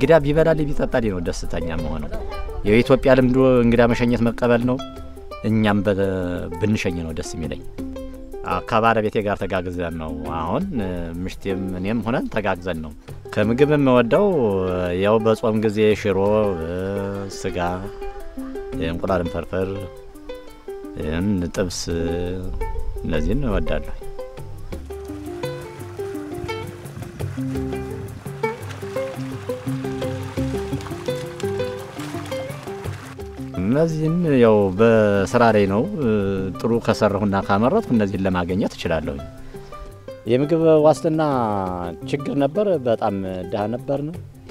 እንግዳ ቢበላልኝ ቢጠጣልኝ ነው ደስተኛ መሆነው። የኢትዮጵያ ልምዱ እንግዳ መሸኘት መቀበል ነው። እኛም ብንሸኝ ነው ደስ የሚለኝ። ከባለቤቴ ጋር ተጋግዘን ነው አሁን ምሽቴም እኔም ሆነን ተጋግዘን ነው። ከምግብ የምወደው ያው በጾም ጊዜ ሽሮ፣ ስጋ፣ እንቁላልም ፍርፍር፣ ጥብስ እነዚህን እወዳለሁ። እነዚህን ያው በስራ ላይ ነው። ጥሩ ከሰራሁና ካመረትኩ እነዚህን ለማግኘት እችላለሁ። የምግብ ዋስትና ችግር ነበር። በጣም ድሃ ነበርን።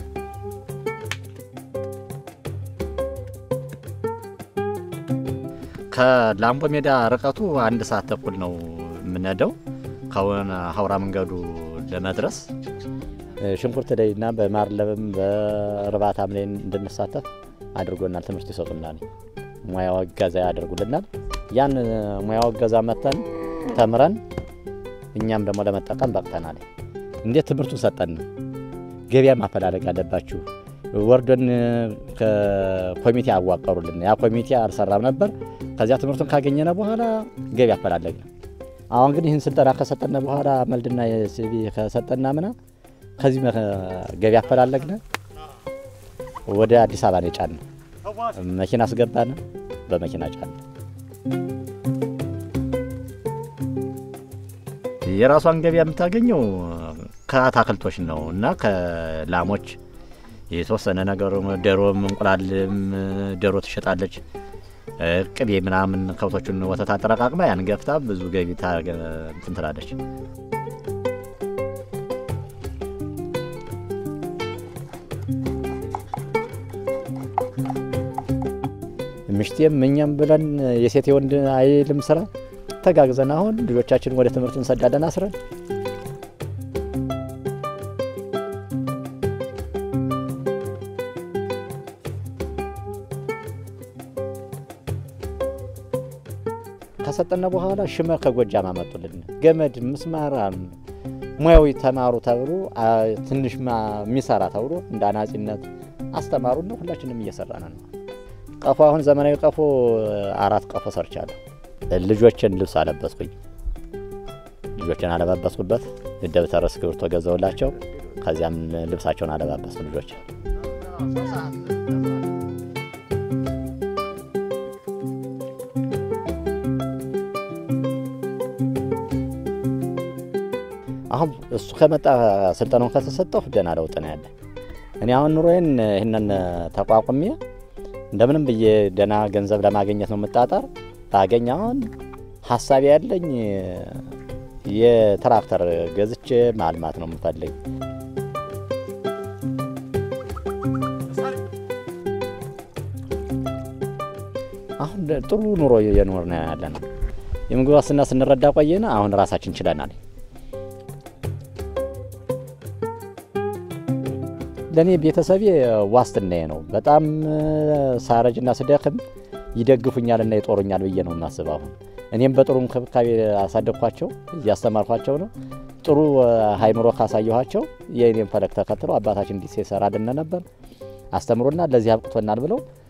ከላምቦ ሜዳ ርቀቱ አንድ ሰዓት ተኩል ነው የምንሄደው ከሆነ ሀውራ መንገዱ ለመድረስ ሽንኩርት ላይና በማርለብም በእርባታም ላይ እንድንሳተፍ አድርጎናል። ትምህርት ይሰጡናል፣ ሙያዊ እገዛ ያደርጉልናል። ያን ሙያዊ እገዛ መተን ተምረን እኛም ደግሞ ለመጠቀም በቅተናል። እንዴት ትምህርቱ ሰጠን። ገበያ ማፈላለግ አለባችሁ። ወርዶን ኮሚቴ አዋቀሩልን። ያ ኮሚቴ አልሰራም ነበር። ከዚያ ትምህርቱን ካገኘነ በኋላ ገበያ አፈላለግን። አሁን ግን ይህን ስልጠና ከሰጠነ በኋላ መልድና የሲቪ ከሰጠና ምና ከዚህ ገበያ አፈላለግነ ወደ አዲስ አበባ ነው የጫን። መኪና አስገባን፣ በመኪና ጫን። የራሷን ገበያ የምታገኘው ከአታክልቶች ነው እና ከላሞች የተወሰነ ነገር ዶሮም፣ እንቁላልም ዶሮ ትሸጣለች። ቅቤ ምናምን ከብቶቹን ወተት አጠረቃቅማ ያን ገፍታ ብዙ ገቢ እንትን ትላለች። ምሽቴም እኛም ብለን የሴት የወንድ አይልም ስራ ተጋግዘን አሁን ልጆቻችን ወደ ትምህርት እንሰዳለን አስረን ከሰጠነ በኋላ ሽመ ከጎጃም አመጡልን። ገመድ ምስማር ሙያዊ ተማሩ ተብሎ ትንሽ የሚሰራ ተብሎ እንደ አናጺነት አስተማሩና ሁላችንም እየሰራን ነው። ቀፎ አሁን ዘመናዊ ቀፎ አራት ቀፎ ሰርቻለሁ። ልጆችን ልብስ አለበስኩኝ። ልጆችን አለባበስኩበት። ደብተር እስክሪብቶ ገዘውላቸው። ከዚያም ልብሳቸውን አለባበስኩ ልጆች አሁን እሱ ከመጣ ስልጠናውን ከተሰጠሁ ደህና ለውጥ ነው ያለ። እኔ አሁን ኑሮዬን ይህንን ተቋቁሜ እንደምንም ብዬ ደህና ገንዘብ ለማግኘት ነው የምጣጣር። ባገኝ አሁን ሀሳቢ ያለኝ የትራክተር ገዝቼ ማልማት ነው የምፈልግ። አሁን ጥሩ ኑሮ እየኖር ነው ያለ ነው። የምግብ ዋስትና ስንረዳ ቆየን። አሁን ራሳችን ችለናል። ለእኔ ቤተሰቤ ዋስትናዬ ነው። በጣም ሳረጅና ስደክም ይደግፉኛልና ይጦሩኛል ብዬ ነው የማስበው። አሁን እኔም በጥሩ እንክብካቤ አሳደግኳቸው፣ እያስተማርኳቸው ነው። ጥሩ ሀይምሮ ካሳየኋቸው የእኔም ፈለግ ተከትለው አባታችን እንዲህ ሲሰራልን ነበር አስተምሮና ለዚህ አብቅቶናል ብለው